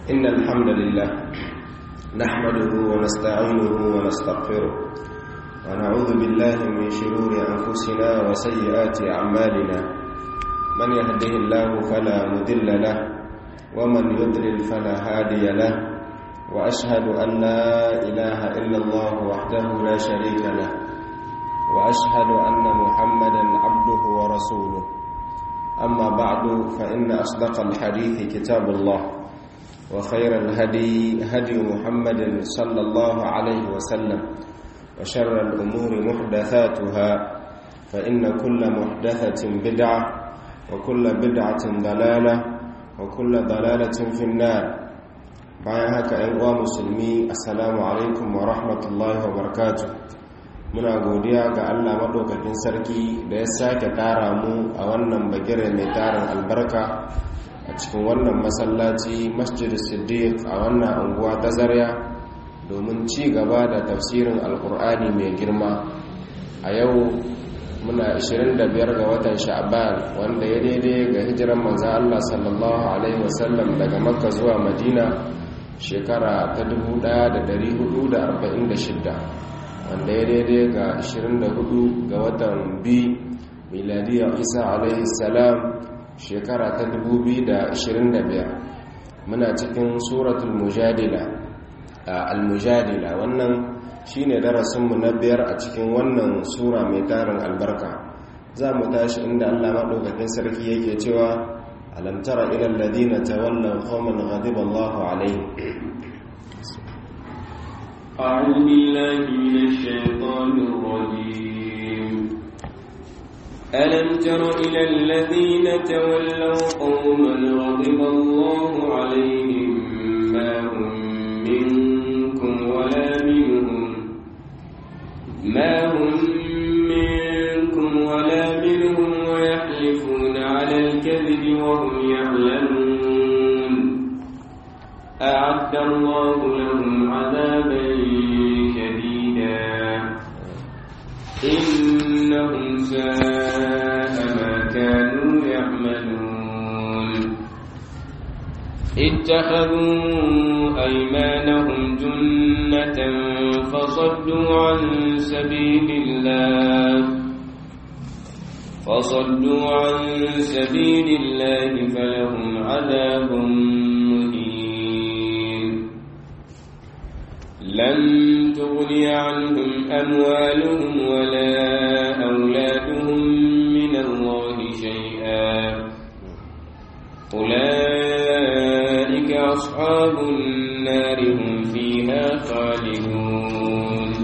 إن الحمد لله نحمده ونستعينه ونستغفره ونعوذ بالله من شرور أنفسنا وسيئات أعمالنا من يهده الله فلا مضل له ومن يضلل فلا هادي له وأشهد أن لا إله إلا الله وحده لا شريك له وأشهد أن محمدا عبده ورسوله أما بعد فإن أصدق الحديث كتاب الله وخير الهدي هدي محمد صلى الله عليه وسلم وشر الأمور محدثاتها فإن كل محدثة بدعة وكل بدعة ضلالة وكل ضلالة في النار bayan haka ‘yan uwa musulmi assalamu alaikum wa rahmatullahi wa barakatu muna godiya ga allah maɗaukakin sarki da ya sake ƙara mu a wannan bagire mai tarin albarka a cikin wannan masallaci masjid siddiq a wannan unguwa ta zarya domin ci gaba da tafsirin alkur'ani mai girma a yau muna 25 ga watan sha'ban wanda ya daidai ga hijiran manzan allah sallallahu alaihi wasallam daga makka zuwa madina shekara ta 1446 wanda ya daidai ga 24 ga watan b miladiyar isa alaihi salam shekara ta 2025 muna cikin suratul mujadila al-mujadila wannan shine darasinmu na biyar a cikin wannan sura mai tarin albarka za mu tashi inda allah maɗaukakin sarki yake cewa ألم تر إلى الذين تولوا قوما غضب الله عليهم أعوذ بالله من الشيطان الرجيم ألم تر إلى الذين تولوا قوما غضب الله عليهم ما هم منكم ولا منهم ما هم منكم ولا منهم ويحلفون على الكذب وهم يعلمون أعد الله لهم عذابا شديدا إنهم ساء ما كانوا يعملون اتخذوا أيمانهم جنة فصدوا عن سبيل الله فصدوا عن سبيل الله فلهم عذاب مهين لن تغني عنهم أموالهم ولا أولادهم من الله شيئا أولئك أصحاب النار هم فيها خالدون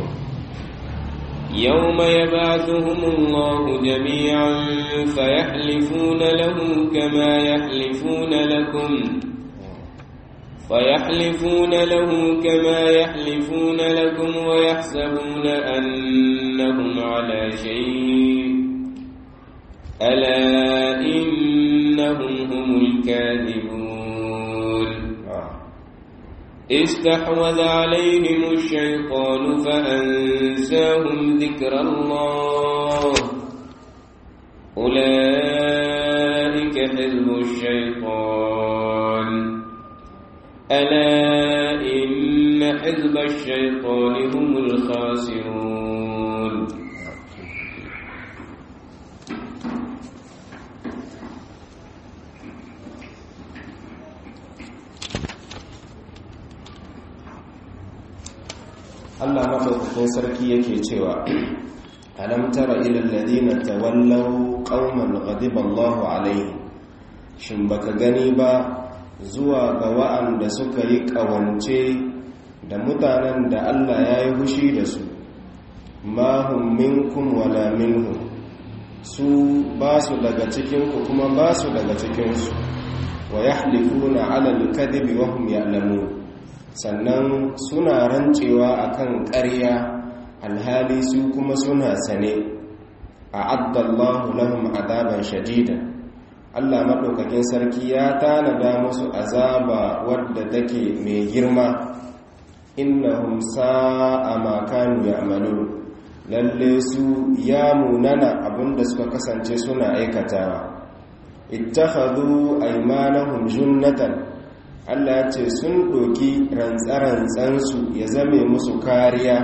يوم يبعثهم الله جميعا فيحلفون له كما يحلفون لكم فيحلفون له كما يحلفون لكم ويحسبون أنهم على شيء ألا إنهم هم الكاذبون استحوذ عليهم الشيطان فأنساهم ذكر الله أولئك حزب الشيطان ألا إن حزب الشيطان هم الخاسرون Allah maɗaukakin sarki yake cewa alam tara ilal ladina tawallaw qauman ghadiba Allahu alaihim shin baka gani ba zuwa ga wa'anda suka yi ƙawance da mutanen da Allah ya yi hushi da su ma hum minkum wala minhum su ba su daga cikinku kuma ba su daga cikinsu wa yahlifuna ala al-kadhibi wa hum ya'lamun sannan suna rancewa akan ƙarya alhali su kuma suna sane a addallahu lahum adaban shadida Allah maɗaukakin sarki ya tanada musu azaba wadda take mai girma innahum sa'a ma kanu ya'malun lalle su ya munana abinda suka kasance suna aikatawa ittakhadhu aymanahum junnatan Allah ce sun ɗoki rantsarantsansu ya zame musu kariya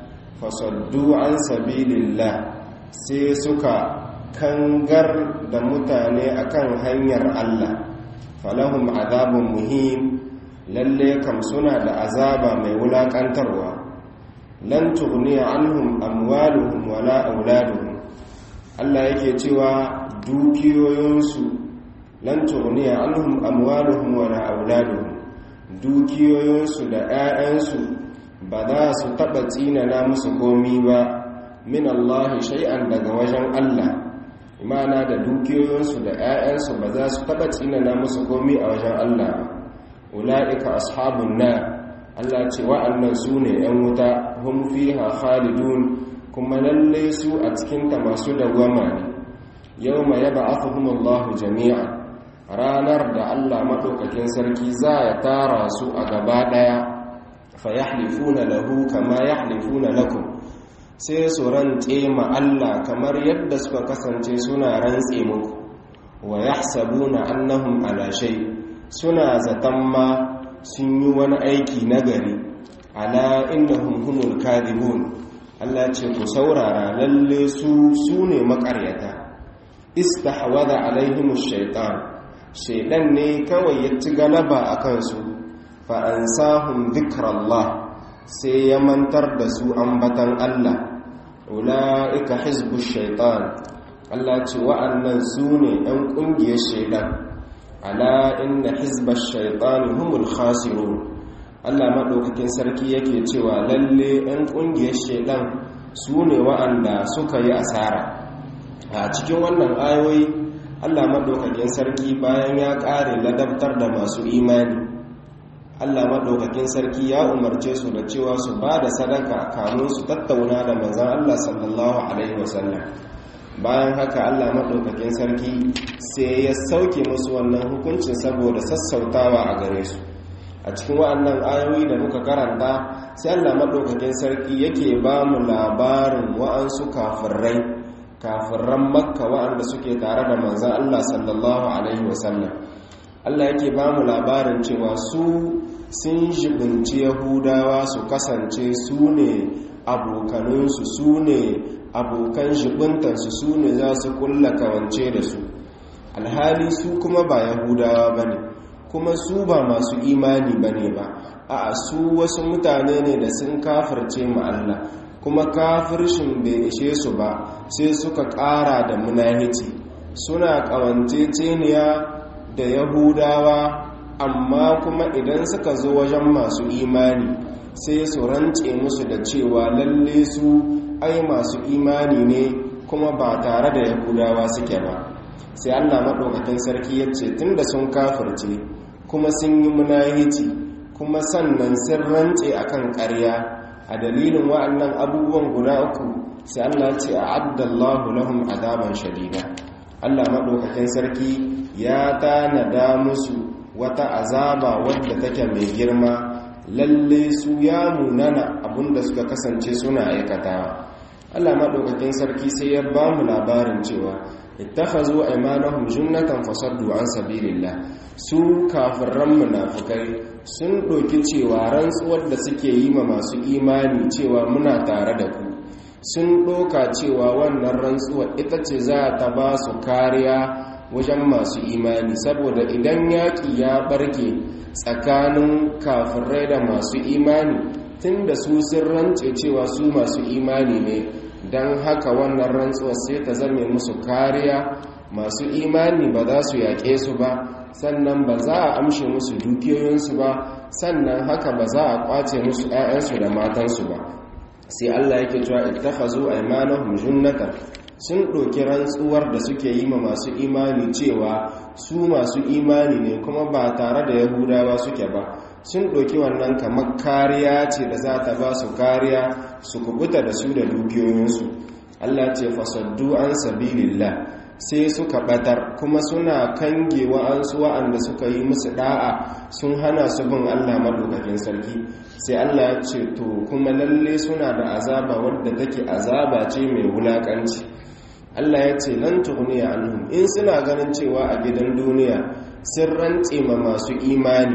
fasaddu an sabilillah sai suka kangar da mutane akan hanyar Allah falahum azabun muhim lalle kam suna da azaba mai wulakantarwa lan tughni anhum amwaluhum wala auladuhum Allah yake cewa dukiyoyinsu lan tughni anhum amwaluhum wala auladuhum dukiyoyinsu da 'ya'yansu ba za su taɓa tsinana musu komi ba min Allah shay'an daga wajen Allah imana da dukiyoyinsu da 'ya'yansu ba za su taɓa tsinana musu komi a wajen Allah ula'ika ashabun na Allah ce wa'annan su ne 'yan wuta hum fiha khalidun kuma lalle su a cikinta masu dawwama ne yau ma yaba Allah jami'a ranar da Allah maɗaukakin sarki za ya tara su a gaba ɗaya fa yahlifuna lahu kama yahlifuna lakum sai su rantse ma Allah kamar yadda suka kasance suna rantse muku wa yahsabuna annahum ala shay suna zaton ma sun yi wani aiki nagari ala innahum humul kadibun Allah ce ku saurara lalle su su ne makaryata istahwada alaihimush shaitan shaidan ne kawai ya ci galaba a kansu fa ansahum dhikrallah sai ya mantar da su ambatan Allah ula'ika hizbu shaitan Allah ce wa'annan su ne ‘yan ƙungiyar shaitan ala inna hizbar shaitan humul khasirun Allah maɗaukakin sarki yake cewa lalle ‘yan ƙungiyar shaitan su ne wa'anda suka yi asara a cikin wannan ayoyi Allah maɗaukakin sarki bayan ya ƙare ladabtar da masu imani Allah maɗaukakin sarki ya umarce su da cewa su ba da sadaka kamun su tattauna da manzan Allah sallallahu Alaihi wasallam bayan haka Allah maɗaukakin sarki sai ya sauke musu wannan hukuncin saboda sassautawa a gare su a cikin wa'annan ayoyi da muka karanta sai Allah maɗaukakin sarki yake ba mu labarin wa'ansu kafirai kafirran makka wa'anda suke tare da manzan Allah sallallahu Alaihi wasallam Allah yake ba mu labarin cewa su sun jibinci yahudawa su kasance su ne abokaninsu su ne abokan jibintansu su ne za su kulla kawance da su alhali su kuma ba yahudawa ba ne kuma su ba masu imani ba ne ba a su wasu mutane ne da sun kafirce ma Allah kuma kafircin bai ishe su ba sai suka ƙara da munahici suna ƙawanceceniya da yahudawa amma kuma idan suka zo wajen masu imani sai su rance musu da cewa lalle su ai masu imani ne kuma ba tare da yahudawa suke ba sai allah maɗaukakin sarki ya ce tun da sun kafirce kuma sun yi munahici kuma sannan sun rance akan ƙarya a dalilin wa'annan abubuwan guda uku sai allah ce a addallahu lahum azaban shadida allah maɗaukakin sarki ya tanada musu wata azaba wadda take mai girma lalle su ya munana abinda suka kasance suna aikatawa Allah madaukakin sarki sai ya ba mu labarin cewa ittakhazu aymanahum junnatan fasaddu an sabilillah su kafirran munafikai sun doki cewa rantsuwar da suke yi ma masu imani cewa muna tare da ku sun doka cewa wannan rantsuwar ita ce za ta ba su kariya wajen masu imani saboda idan yaƙi ya barke tsakanin kafirai da masu imani tun da su sun rance cewa su masu imani ne don haka wannan rantsuwa sai ta zame musu kariya masu imani ba za su yaƙe su ba sannan ba za a amshe musu dukiyoyinsu ba sannan haka ba za a ƙwace musu 'ya'yansu da matansu ba sai allah yake cewa ittakhazu aymanahum junnatan sun ɗauki rantsuwar da suke yi ma masu imani cewa su masu imani ne kuma ba tare da yahudawa suke ba sun ɗauki wannan kamar kariya ce da za ta ba su kariya su kubuta da su da dukiyoyinsu allah ce fasaddu an sabilillah sai suka batar kuma suna kange wa'ansu wa'anda suka yi musu da'a sun hana su bin allah maɗaukakin sarki sai allah ya ce to kuma lalle suna da azaba wadda take azaba ce mai wulaƙanci Allah ya ce lan tughniya anhum in suna ganin cewa a gidan duniya sun rantse ma masu imani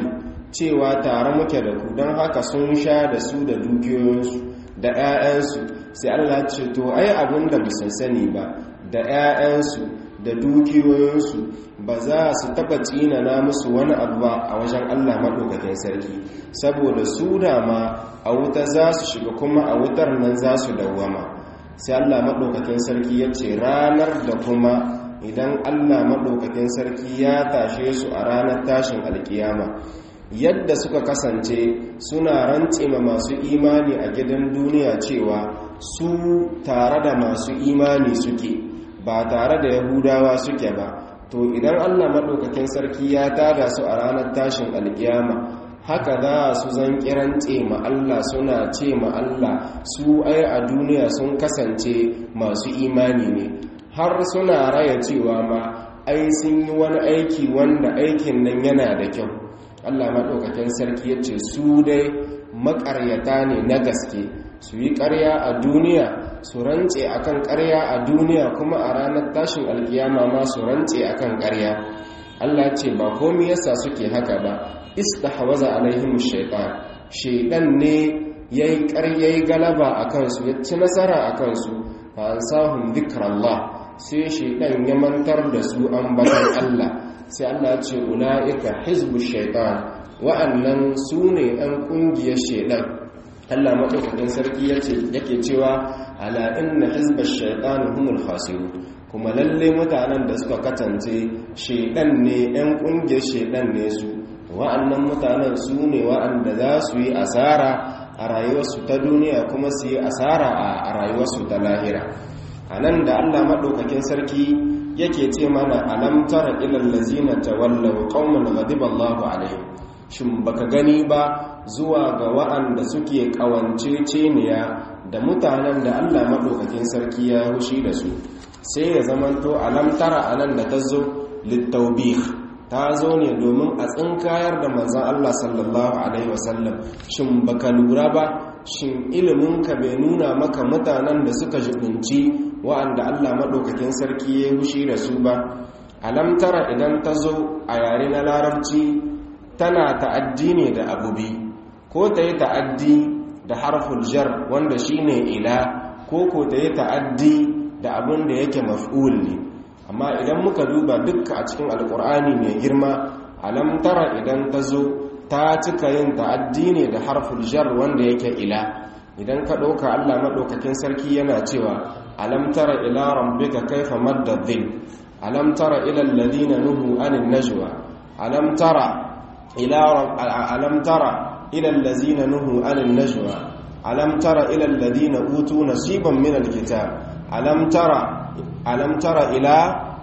cewa tare muke da ku don haka sun sha da su da dukiyoyinsu da 'ya'yansu sai Allah ce to ai abin da bisan sani ba da 'ya'yansu da dukiyoyinsu ba za su taba tsinana musu wani abu ba a wajen Allah maɗaukakin sarki saboda su dama a wuta za su shiga kuma a wutar nan za su dawwama sai Allah maɗaukakin sarki ya ce ranar da kuma idan Allah maɗaukakin sarki ya tashe su a ranar tashin alkiyama yadda suka kasance suna rantsima masu imani a gidan duniya cewa su tare da masu imani suke ba tare da yahudawa suke ba to idan allah maɗaukakin sarki ya tada su a ranar tashin alkiyama haka za su zan kirance ma allah suna ce ma allah su ai a duniya sun kasance masu imani ne har suna raya cewa ma ai sun yi wani aiki wanda aikin nan yana da kyau Allah maɗaukakin sarki ya ce su dai makaryata ne na gaske su yi ƙarya a duniya su rantse akan ƙarya a duniya kuma a ranar tashin alkiyama ma su rantse akan ƙarya Allah ce ba komi yasa suke haka ba istahwaza alaihim shaytan shaytan ne yayi ƙarya galaba akan su ya ci nasara akan su fa ansahum dhikrallah sai shaytan ya mantar da su ambatan Allah sai Allah ce ula'ika hizbu shaitan wa'annan su ne ɗan ƙungiyar shaitan Allah maɗaukakin sarki yake cewa ala inna hizbar shaitan humul khasiru kuma lalle mutanen da suka katance shaitan ne ɗan ƙungiyar shaitan ne su wa'annan mutanen su ne wa'anda za su yi asara a rayuwarsu ta duniya kuma su yi asara a rayuwarsu ta lahira a nan da Allah maɗaukakin sarki yake ce mana alam tara ilal lazina tawallaw qauman ghadiba Allahu alaihim shin baka gani ba zuwa ga wa'anda suke kawanceceniya da mutanen da Allah madaukakin sarki ya hushi da su sai ya zamanto alam tara anan da tazo littawbih ta zo ne domin a tsinkayar da manzon Allah sallallahu alaihi wasallam shin baka lura ba shin iliminka bai nuna maka mutanen da suka jibinci wa'anda Allah maɗaukakin sarki ya hushi da su ba alamtara idan ta zo a yare na larabci tana ta'addi ne da abu bi ko ta yi ta'addi da harful jar wanda shine ila ko ko ta yi ta'addi da abin da yake maf'ul ne amma idan muka duba dukka a cikin alkur'ani mai girma alamtara idan ta zo ta cika yin ta'addi ne da harful jar wanda yake ila idan ka ɗauka allah maɗaukakin sarki yana cewa alam tara ila rabbika kaifa madda dhil alam tara ila alladhina nuhu anin najwa alam tara ila alam tara ila alladhina nuhu anin najwa alam tara ila alladhina utu nasiban min alkitab alam tara alam tara ila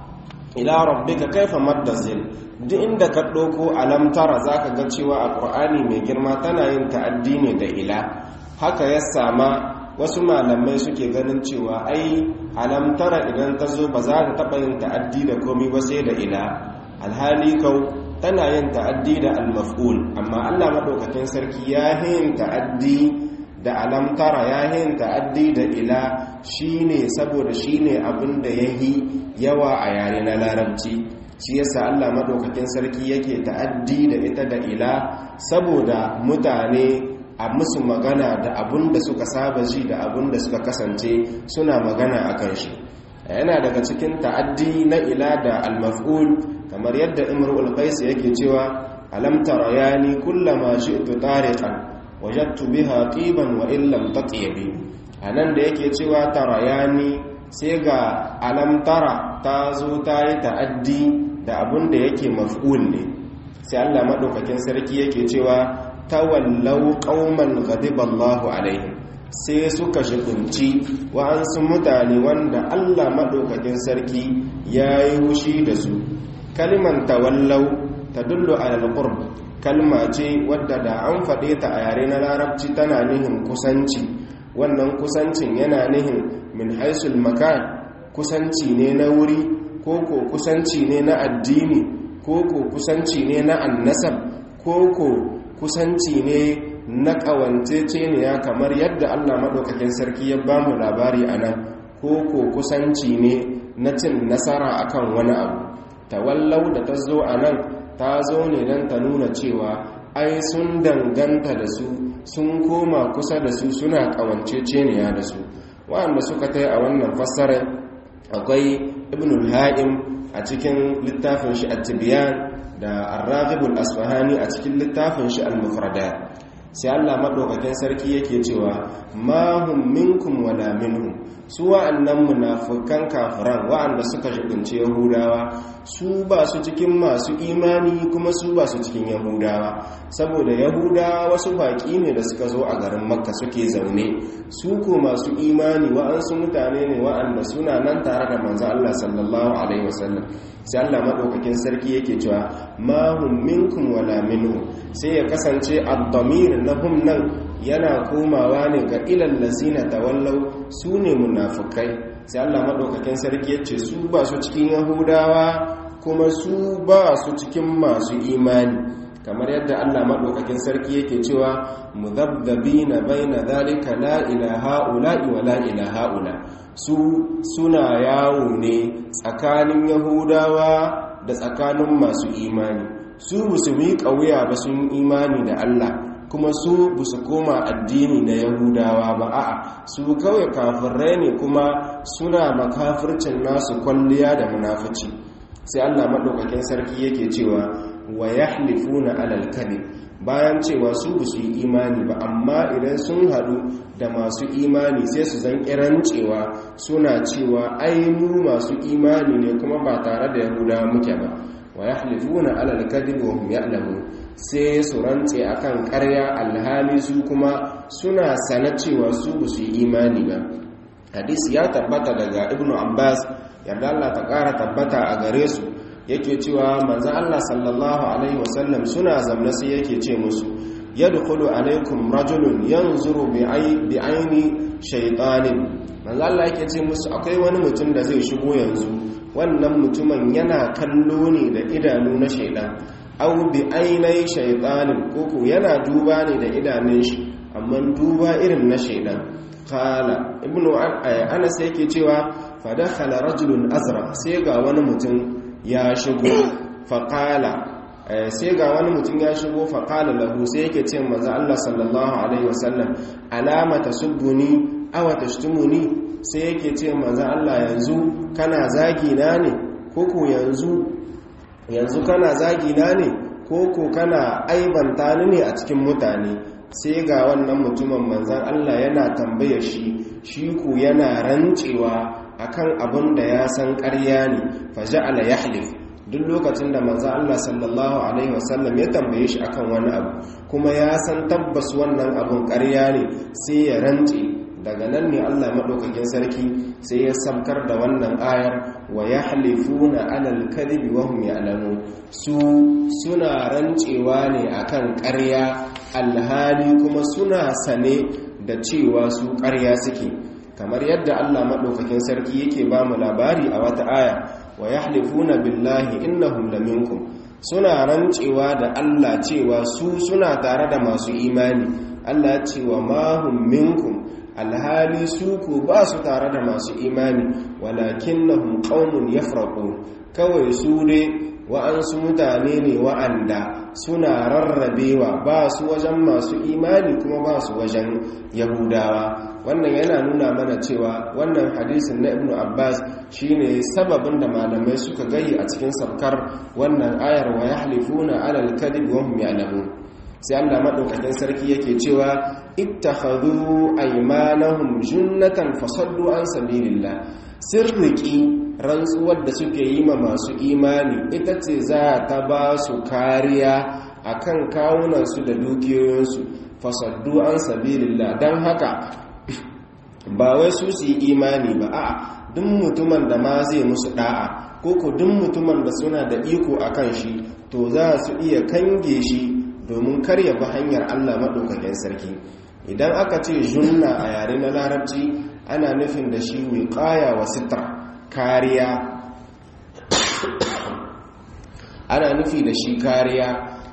ila rabbika kaifa madda dhil duk inda ka ɗauko alam tara zaka ga cewa alqur'ani mai girma tana yin ta'addi ne da ila haka ya sama wasu malamai suke ganin cewa ai alamtara idan ta zo ba za ta taɓa yin ta'addi da komi ba sai da ila alhali kau tana yin ta'addi da almaf'ul amma allah maɗaukakin sarki ya yin ta'addi da alamtara ya yin ta'addi da ila shine saboda shine abin da ya yi yawa a yare na larabci shi yasa allah maɗaukakin sarki yake ta'addi da ita da ila saboda mutane a musu magana da abun da suka saba ji da abun da suka kasance suna magana a kan shi yana daga cikin ta'addi na ila da almaf'ul kamar yadda imrul qais yake cewa alam tarayani kullama shi'tu tariqan wajadtu biha tiban wa in lam tatibi anan da yake cewa tarayani sai ga alam tara ta zo ta yi ta'addi da abun da yake maf'ul ne sai Allah madaukakin sarki yake cewa tawallau qauman ghadiballahu alaihim sai suka shigunci wa'ansu mutane wanda Allah madaukakin sarki yayi hushi da su kalman tawallau tadullu ala alqurb kalma ce wadda da an faɗe ta a yare na larabci tana nihin kusanci wannan kusancin yana nihin min haisul makan kusanci ne na wuri ko ko kusanci ne na addini ko ko kusanci ne na annasab ko ko kusanci ne na ƙawanceceniya kamar yadda allah maɗaukakin sarki ya ba mu labari a nan ko ko kusanci ne na cin nasara akan wani abu tawallau da ta zo a nan ta zo ne don ta nuna cewa ai sun danganta da su sun koma kusa da su suna kawanceceniya da su wa'anda suka tai a wannan fassarar akwai ibnul ha'im a cikin littafin shi at-tibyan da ar-raghibul asfahani a cikin littafin shi al-mufradat sai Allah madaukakin sarki yake cewa ma hum minkum wala minhum su wa'annan munafikan kafiran wa'anda suka shibince yahudawa su ba su cikin masu imani kuma su ba su cikin yahudawa saboda yahudawa wasu baki ne da suka zo a garin makka suke zaune su ko masu imani wa'ansu mutane ne wa'anda suna nan tare da manzo Allah sallallahu alaihi wasallam sai Allah madaukakin sarki yake cewa ma hum minkum wala minhum sai ya kasance ad-damir na hum nan yana komawa ne ga ilal lazina tawallau su ne munafukai sai Allah madaukakin sarki ya ce su ba su cikin yahudawa kuma su ba su cikin masu imani kamar yadda Allah madaukakin sarki yake cewa mudhabbina baina dhalika la ilaha ula wa la ilaha ula su suna yawo ne tsakanin yahudawa da tsakanin masu imani su musulmi kauya ba sun imani da Allah kuma su ba su koma addini na yahudawa ba a'a su kawai kafirai ne kuma suna makafircin nasu kwalliya da munafici sai Allah madaukakin sarki yake cewa wa yahlifuna alal kadhib bayan cewa su ba su yi imani ba amma idan sun hadu da masu imani sai su zan kiran cewa suna cewa ai mu masu imani ne kuma ba tare da yahudawa muke ba wa yahlifuna alal kadhib wa hum ya'lamun sai su rantse akan ƙarya alhali su kuma suna sana cewa su ba su yi imani ba hadisi ya tabbata daga ibnu abbas yarda Allah ta ƙara tabbata a gare su yake cewa manzo Allah sallallahu alaihi wasallam suna zamna sai yake ce musu yadkhulu alaikum rajulun yanzuru bi aini shaytanin manzo Allah yake ce musu akwai wani mutum da zai shigo yanzu wannan mutumin yana kallo ne da idanu na shaidan au bi ainai shaitanin koko yana duba ne da idanun shi amma duba irin na shaidan kala ibnu anas yake cewa fa dakhala rajulun azra sai ga wani mutum ya shigo fa kala sai ga wani mutum ya shigo fa kala lahu sai yake ce manzo Allah sallallahu alaihi wasallam alama tasubbuni aw tashtumuni sai yake ce manzo Allah yanzu kana zagi na ne koko yanzu yanzu kana zagi na ne ko ko kana aibanta ni ne a cikin mutane sai ga wannan mutumin manzan Allah yana tambaya shi shi ku yana rancewa akan abin da ya san ƙarya ne faja'ala yahlif duk lokacin da manzan Allah sallallahu alaihi wasallam ya tambaye shi akan wani abu kuma ya san tabbas wannan abun ƙarya ne sai ya rance daga nan ne Allah maɗaukakin sarki sai ya samkar da wannan ayar wa ya halifuna alal kadhibi wa hum ya'lamun su suna rancewa ne akan ƙarya alhali kuma suna sane da cewa su ƙarya suke kamar yadda Allah maɗaukakin sarki yake ba mu labari a wata aya wa yahlifuna billahi innahum laminkum suna rancewa da Allah cewa su suna tare da masu imani Allah ya ce wa mahum minkum alhali su ku ba su tare da masu imani walakin na qaumun yafraqun kawai su ne wa'ansu mutane ne wa'anda suna rarrabewa ba su wajen masu imani kuma ba su wajen yahudawa wannan yana nuna mana cewa wannan hadisin na ibnu abbas shine sababin da malamai suka gayi a cikin sabkar wannan ayar wa yahlifuna alal kadhib wa hum ya'lamun sai Allah madaukakin sarki yake cewa ittakhadhu aymanahum junnatan fasaddu an sabilillah sirriki rantsuwar da suke yi ma masu imani ita ce za ta ba su kariya akan kawunansu da dukiyoyinsu fasaddu an sabilillah dan haka ba wai su su yi imani ba a'a duk mutumin da ma zai musu da'a ko ko duk mutumin da suna da iko akan shi to za su iya kange shi domin karya bi hanyar Allah maɗaukakin sarki idan aka ce junna a yare na larabci ana nufin da shi wiƙaya wa sitra kariya ana nufi da shi kariya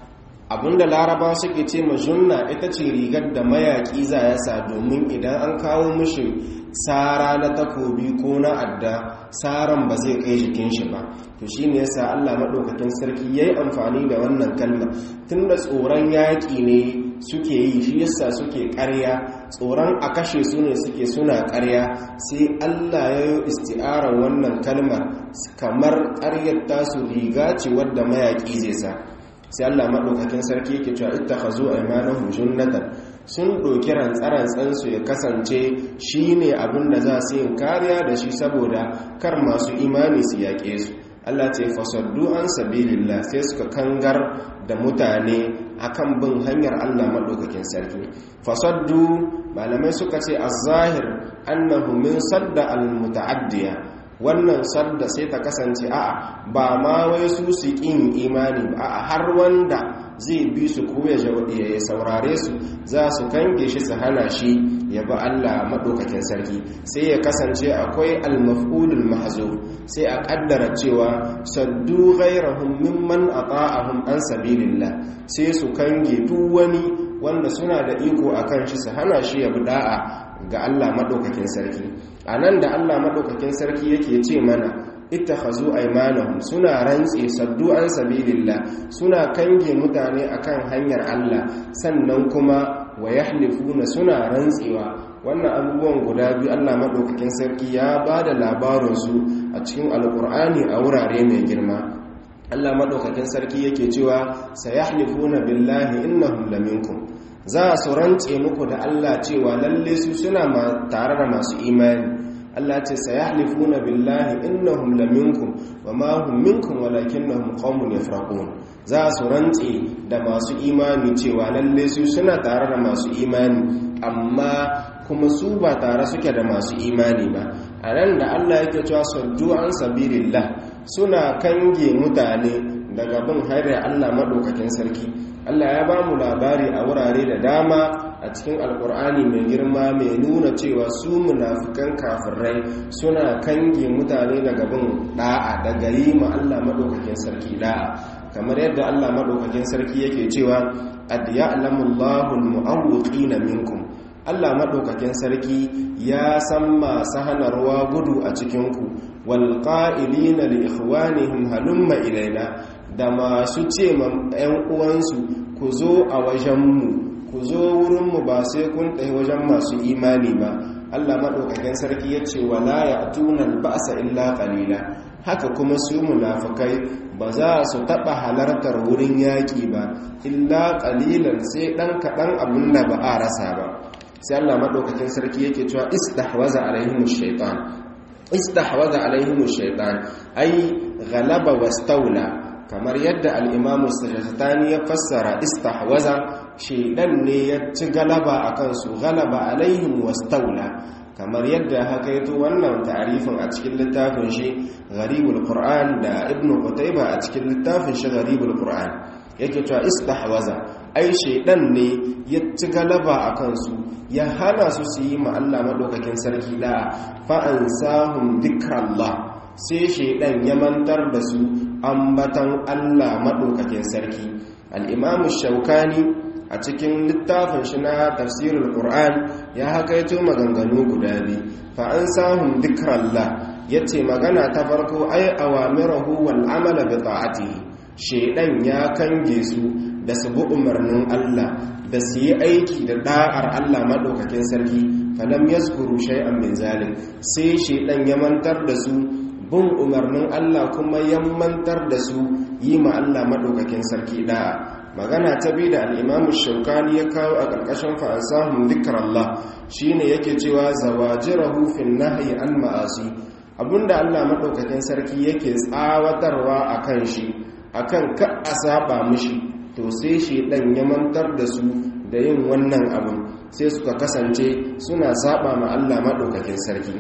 abinda laraba suke ce ma junna ita ce rigar da mayaƙi za ya sa domin idan an kawo mishi tsara na takobi ko na adda tsaran ba zai kai jikin shi ba to shi ne yasa allah maɗaukakin sarki ya yi amfani da wannan kalma tun da tsoron yaƙi ne suke yi shi yasa suke ƙarya tsoron a kashe su ne suke suna ƙarya sai allah ya yi isti'arar wannan kalmar kamar ƙaryar tasu riga ce wadda mayaƙi zai sa sai Allah maɗaukakin sarki yake cewa ita ka zo aimanahum junnatan sun ɗauki rantsarantsansu ya kasance shi ne abin da za su yin kariya da shi saboda kar masu imani su yaƙe su Allah ce fasaddu an sabilillah sai suka kangar da mutane akan bin hanyar Allah maɗaukakin sarki fasaddu malamai suka ce az-zahir annahu min sadda al-muta'addiya wannan sadda sai ta kasance a'a ba ma wai su su ƙin imani ba a har wanda zai bi su ko ya saurare su za su kange shi su hana shi ya ba Allah maɗaukakin sarki sai ya kasance akwai almaf'ulul mahzuf sai a ƙaddara cewa saddu ghairahum mimman ata'ahum an sabilillah sai su kange duk wani wanda suna da iko akan shi su hana shi ya bi da'a ga Allah maɗaukakin sarki a nan da Allah maɗaukakin sarki yake ce mana ita hazo aimanahum suna rantse saddu an sabilillah suna kange mutane akan hanyar Allah sannan kuma wa yahlifuna suna rantsewa wannan abubuwan guda biyu Allah maɗaukakin sarki ya ba da labarinsu a cikin alkur'ani a wurare mai girma Allah maɗaukakin sarki yake cewa sayahlifuna billahi innahum laminkum za su rantse muku da Allah cewa lalle su suna tare da masu imani Allah ce sayahlifuna billahi innahum laminkum wama hum minkum walakinnahum qaumun yafraqun za su rantse da masu imani cewa lalle su suna tare da masu imani amma kuma su ba tare suke da masu imani ba a nan da Allah yake cewa saddu an sabilillah suna kange mutane daga bin haire Allah madaukakin sarki Allah ya ba mu labari a wurare da dama a cikin alkur'ani mai girma mai nuna cewa su munafikan kafirai suna kange mutane daga bin da'a daga yi ma Allah madaukakin sarki da'a kamar yadda Allah madaukakin sarki yake cewa ad ya'lamullahu almu'awwiqina minkum Allah madaukakin sarki ya san masu hanarwa gudu a cikinku wal qa'ilina li ikhwanihim halumma ilaina da masu ce ma 'yan uwansu ku zo a wajenmu ku zo wurinmu ba sai kun ɗaya wajen masu imani ba allah maɗaukakin sarki ya ce wala ya tunan ba'asa illa ƙalila haka kuma su munafukai ba za su taɓa halartar wurin yaƙi ba illa ƙalilan sai ɗan kaɗan abin da ba a rasa ba sai allah maɗaukakin sarki yake cewa istahwaza alaihimu shaitan istahwaza alaihimu shaitan ai ghalaba wastaula kamar yadda al'imamu sajastani ya fassara istahwaza shaidan ne ya ci galaba a kansu galaba alaihim wastaula kamar yadda haka yato wannan tarifin a cikin littafin shi gharibul qur'an da ibnu qutayba a cikin littafin shi gharibul qur'an yake cewa istahwaza ai shaidan ne ya ci galaba a kansu ya hana su su yi ma Allah madaukakin sarki da fa ansahum dhikrallah sai shaidan ya mantar da su ambatan Allah maɗaukakin sarki al'imamu shaukani a cikin littafin shi na tafsirin ƙur'an ya hakaito maganganu guda biyu fa'an samun dikrallah ya ce magana ta farko ai awamirahu wal amala bi ta'atihi shaidan ya kange su da su bi umarnin Allah da su yi aiki da da'ar Allah maɗaukakin sarki falam yazkuru shay'an min zalim sai shaidan ya mantar da su bin umarnin Allah kuma yammantar da su yi ma Allah maɗaukakin sarki ɗaya magana ta bi da al'imamu shaukani ya kawo a ƙarƙashin fa'asahun dukkan Allah shi ne yake cewa zawajirahu fin nahayi an ma'asi abinda Allah maɗaukakin sarki yake tsawatarwa a kan shi a kan ka a saba mishi to sai shi ɗan ya mantar da su da yin wannan abin sai suka kasance suna saba ma Allah maɗaukakin sarki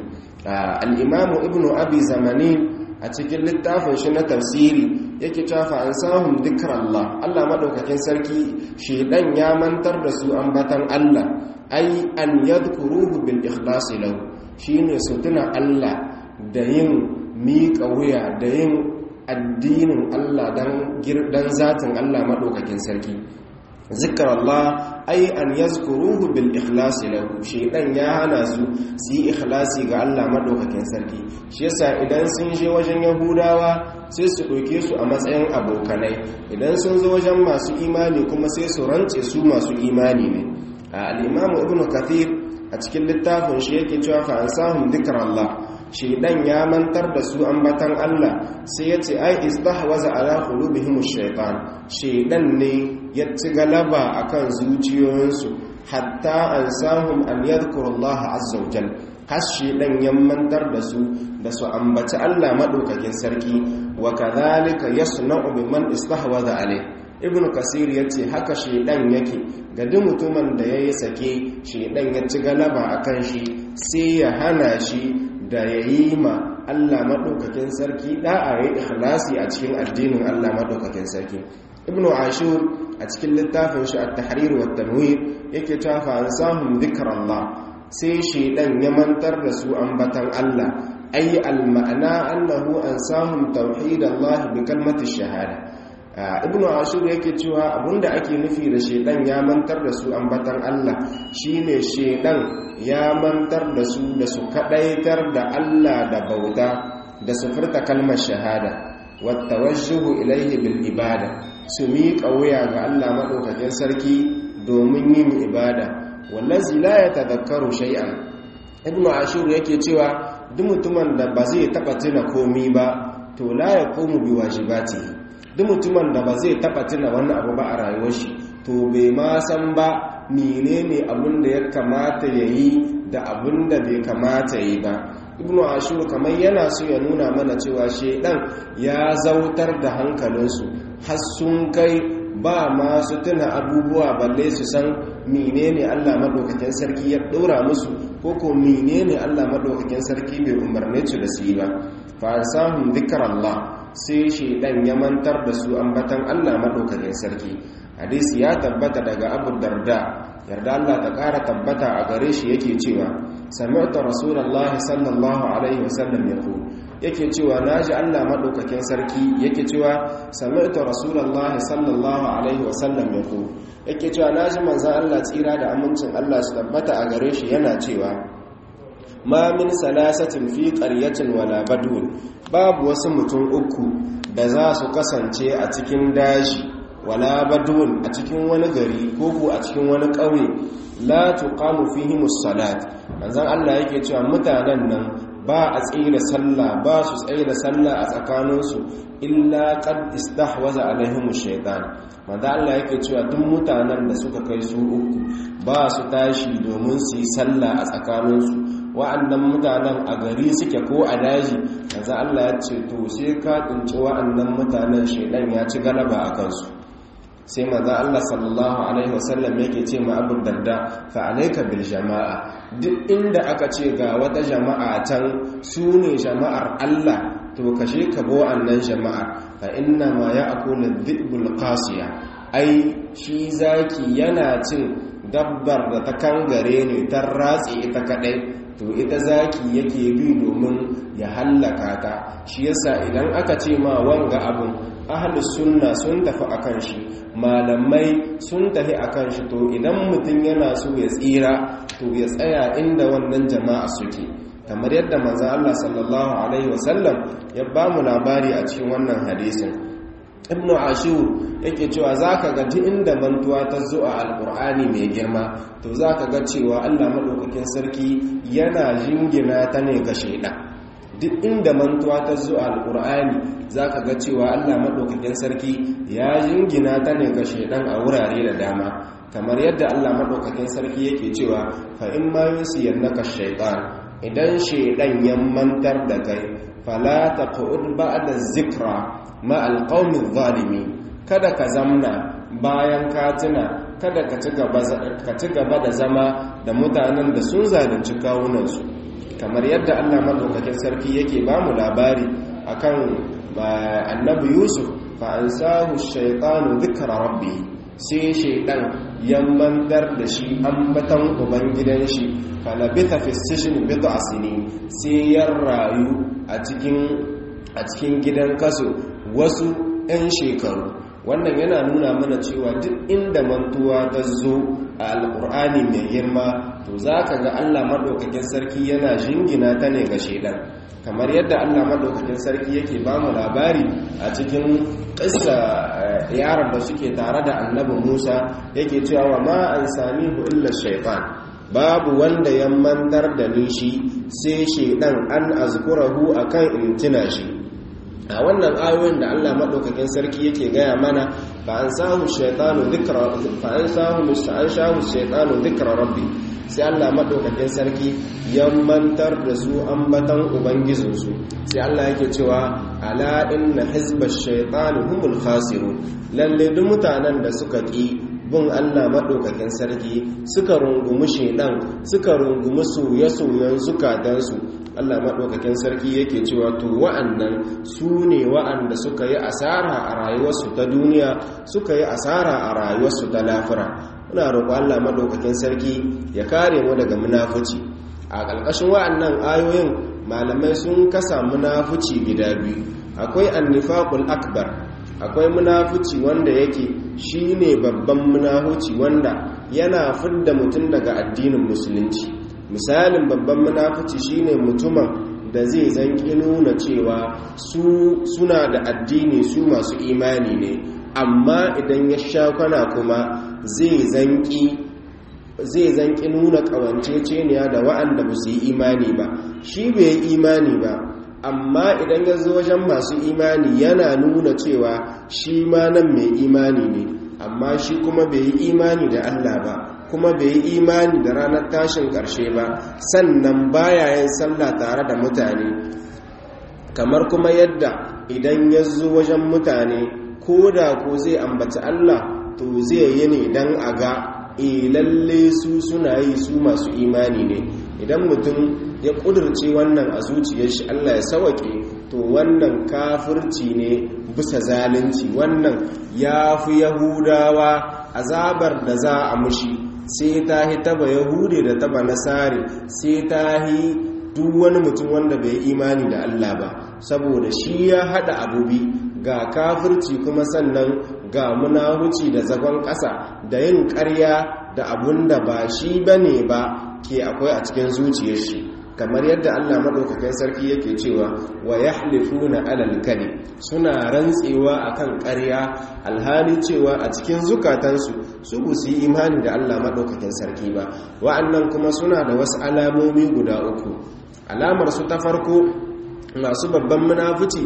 al'imamu ibn abi zamani a cikin littafin shi na tafsiri yake cafa an samun dukkan Allah Allah maɗaukakin sarki shaidan ya mantar da su ambatan Allah ai an yadkuruhu bil ikhlasi lahu shine su tuna Allah da yin miƙa wuya da yin addinin Allah dan zatin Allah maɗaukakin sarki zikrallah ai an yazkuruhu bil ikhlasi lahu shaydan ya hana su su yi ikhlasi ga Allah madaukakin sarki shi yasa idan sun je wajen yahudawa sai su ɗauke su a matsayin abokanai idan sun zo wajen masu imani kuma sai su rantse su masu imani ne al-imamu ibnu kathir a cikin littafin shi yake cewa fa ansahum dhikrallah shaydan ya mantar da su ambatan Allah sai yace ai istahwaza ala qulubihim ash-shaytan shaydan ne ya ci galaba akan zuciyoyinsu hatta ansahum an yadhkurullaha azza wa jalla har shaydan ya mantar da su da su ambaci Allah madaukakin sarki wa kadhalika yasna'u biman istahwaza alayhi ibn kasir ya ce haka shaidan yake ga duk mutumin da ya yi sake shaidan ya ci galaba a kan shi sai ya hana shi da ya yi ma allah maɗaukakin sarki ɗa'a ya ikhlasi a cikin addinin allah maɗaukakin sarki ibn ashur a cikin littafin shi a tahrir wa tanwir yake tafa an samun zikrallah sai shaidan ya mantar da su ambatan allah ay al ma'ana annahu an samun tauhidallah bi kalmati shahada ibnu ashur yake cewa abinda ake nufi da shedan ya mantar da su ambatan Allah shine shedan ya mantar da su da su kadaitar da Allah da bauta da su furta kalmar shahada wa tawajjuhu ilayhi bil ibada su miƙa wuya ga Allah madaukakin sarki domin yin ibada wallazi la yatadhakkaru shay'an ibnu ashur yake cewa duk mutumin da ba zai taba tuna komi ba to la yaqumu biwajibatihi duk mutumin da ba zai taba tuna wani abu ba a rayuwar shi to bai ma san ba menene abin da ya kamata ya yi da abin da bai kamata ya yi ba ibnu ashur kamar yana so ya nuna mana cewa shedan ya zautar da hankalinsu har sun kai ba masu tuna abubuwa balle su san menene Allah madaukakin sarki ya ɗora musu ko ko menene Allah madaukakin sarki bai umarne su da su yi ba fa sahum dhikrallah sai shaidan ya mantar da su ambatan Allah madaukakin sarki hadisi ya tabbata daga Abu Darda yarda Allah ta ƙara tabbata a gare shi yake cewa sami'tu rasulullahi sallallahu alaihi wasallam yaqul yake cewa naji Allah madaukakin sarki yake cewa sami'tu rasulullahi sallallahu alaihi wasallam yaqul yake cewa naji manzon Allah tsira da amincin Allah su tabbata a gare shi yana cewa ma min salasatin fi qaryatin wala badun babu wasu mutum uku da za su kasance a cikin daji wala badun a cikin wani gari ko ko a cikin wani ƙauye la tuqamu fihim as-salat manzon Allah yake cewa mutanen nan ba a tsira sallah ba su tsira sallah a tsakaninsu illa qad istahwaza alaihim ash-shaytan manzon Allah yake cewa duk mutanen da suka kai su uku ba su tashi domin su yi sallah a tsakaninsu wa'annan mutanen a gari suke ko a daji yanzu Allah ya ce to sai ka tsinci wa'annan mutanen shaidan ya ci galaba a kansu sai maza Allah sallallahu alaihi wasallam yake ce ma abu darda fa alayka bil jama'a duk inda aka ce ga wata jama'a can su ne jama'ar Allah to kashe ka bo annan jama'ar fa inna ma ya'kulu dhibul qasiya ai shi zaki yana cin dabbar da ta kangare ne ta ratse ita kadai to ita zaki yake bi domin ya hallaka ta shi yasa idan aka ce ma wanga abun ahlus sunna sun tafi akan shi malamai sun tafi akan shi to idan mutum yana so ya tsira to ya tsaya inda wannan jama'a suke kamar yadda manzo Allah sallallahu alaihi wasallam ya ba mu labari a cikin wannan hadisin ibnu ashur yake cewa zaka ga duk inda mantuwa ta zo a alqur'ani mai girma to zaka ga cewa Allah madaukakin sarki yana jingina ta ne ga shaidan duk inda mantuwa ta zo a alqur'ani zaka ga cewa Allah madaukakin sarki ya jingina ta ne ga shaidan a wurare da dama kamar yadda Allah madaukakin sarki yake cewa fa in ma yusiyannaka shaytan idan shaidan ya mantar da kai fala taqud ba'da zikra ma alqawmi zalimi kada ka zamna bayan ka tuna kada ka ci gaba da zama da mutanen da sun zalunci kawunansu kamar yadda Allah madaukakin sarki yake ba mu labari akan annabi Yusuf fa ansahu shaytanu dhikra rabbi sai shaydan ya mantar da shi ambatan ubangidan shi falabita fi sijin bid'a sinin sai ya rayu a cikin a cikin gidan kaso wasu 'yan shekaru wannan yana nuna mana cewa duk inda mantuwa ta zo a alkur'ani mai girma to za ka ga allah maɗaukakin sarki yana jingina ta ne ga shaidan kamar yadda allah maɗaukakin sarki yake ba mu labari a cikin ƙisa yaran da suke tare da annabi musa yake cewa wa ma an sami illa shaifan babu wanda ya mantar da ni shi sai shaidan an azkurahu akan in tuna shi a wannan ayoyin da Allah madaukakin sarki yake gaya mana fa an samu shaytanu dhikra fa an samu an shahu shaytanu dhikra rabbi sai Allah madaukakin sarki ya mantar da su ambatan ubangijin su sai Allah yake cewa ala inna hizbash shaytani humul khasirun lalle duk mutanen da suka ki bin Allah maɗaukakin sarki suka rungumi shaidan suka rungumi soye-soyen zukatansu Allah maɗaukakin sarki yake cewa to wa'annan su ne wa'anda suka yi asara a rayuwarsu ta duniya suka yi asara a rayuwarsu ta lafira muna roƙo Allah maɗaukakin sarki ya kare mu daga munafuci a ƙarƙashin wa'annan ayoyin malamai sun kasa munafuci gida biyu akwai annifaqul akbar akwai munafuci wanda yake shine babban munafuci wanda yana fidda mutum daga addinin musulunci misalin babban munafuci shine mutumin da zai zanki nuna cewa su suna da addini su masu imani ne amma idan ya sha kwana kuma zai zanki zai zanki nuna kawanceceniya da wa'anda ba su yi imani ba shi bai yi imani ba amma idan ya zo wajen masu imani yana nuna cewa shi ma nan mai imani ne amma shi kuma bai yi imani da Allah ba kuma bai yi imani da ranar tashin ƙarshe ba sannan baya yin sallah tare da mutane kamar kuma yadda idan ya zo wajen mutane ko da ko zai ambaci Allah to zai yi ne don a ga e lalle su suna yi su masu imani ne idan mutum ya ƙudurce wannan a zuciyar shi Allah ya sawake to wannan kafirci ne bisa zalunci wannan ya fi yahudawa azabar da za a mushi sai ta hi taba yahudi da taba nasari sai ta hi duk wani mutum wanda bai imani da Allah ba saboda shi ya hada abubi ga kafirci kuma sannan ga munahuci da zagon ƙasa da yin ƙarya da abun da ba shi bane ba ke akwai a cikin zuciyar shi kamar yadda Allah madaukakin sarki yake cewa wa yahlifuna alal kadhib suna rantsewa akan ƙarya alhali cewa a cikin zukatansu su bu su yi imani da Allah madaukakin sarki ba wa'annan kuma suna da wasu alamomi guda uku alamar su ta farko masu babban munafici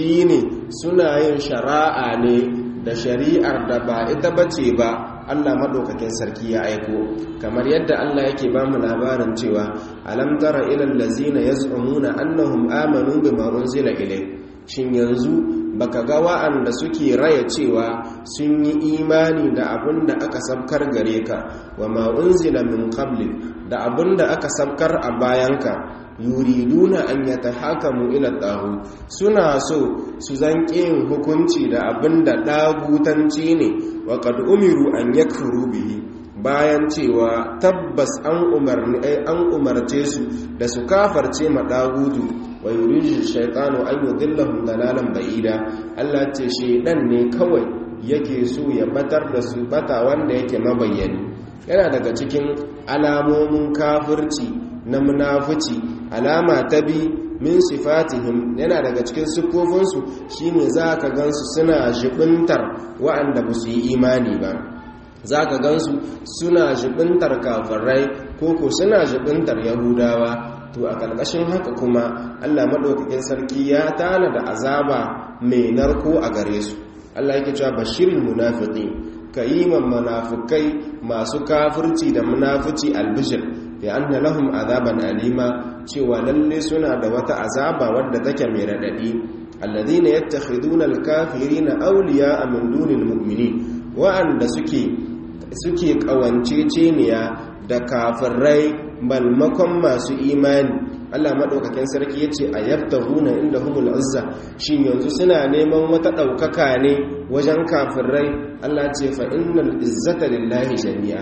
shine suna yin shari'a ne da shari'ar da ba ita bace ba Allah madaukakin sarki ya aiko kamar yadda Allah yake ba mu labarin cewa alam tara ilal ladzina yaz'umuna annahum amanu bima unzila ilayk shin yanzu baka ga wa'anda suke raya cewa sun yi imani da abin da aka sabkar gare ka wa ma unzila min qabli da abin da aka sabkar a bayanka yuriduna an yatahakamu ila tahu suna so su zanke yin hukunci da abin da dagutanci ne wa qad umiru an yakfuru bihi bayan cewa tabbas an umarni an umarce su da su kafarce ma dagudu wa yuridu shaytanu an yudillahum dalalan ba'ida Allah ce shedan ne kawai yake so ya batar da su bata wanda yake mabayyani yana daga cikin alamomin kafirci na munafici alama ta bi min sifatihim yana daga cikin siffofinsu shine za ka gansu suna jibintar wa'anda ba su yi imani ba za ka gansu suna jibintar kafirai ko ko suna jibintar yahudawa to a ƙarƙashin haka kuma allah maɗaukakin sarki ya tana da azaba mai narko a gare su allah yake cewa bashirin munafiki ka yi munafukai masu kafirci da munafici albishir bi anna lahum azaban alima cewa lalle suna da wata azaba wadda take mai radadi alladhina yattakhiduna alkafirina awliya'a min dunil mu'minin wa'anda suke suke kawanceceniya da kafirai balmakon masu imani Allah madaukakin sarki yace ayabtahuna indahumul azza shin yanzu suna neman wata daukaka ne wajen kafirai Allah ce fa innal izzata lillahi jami'a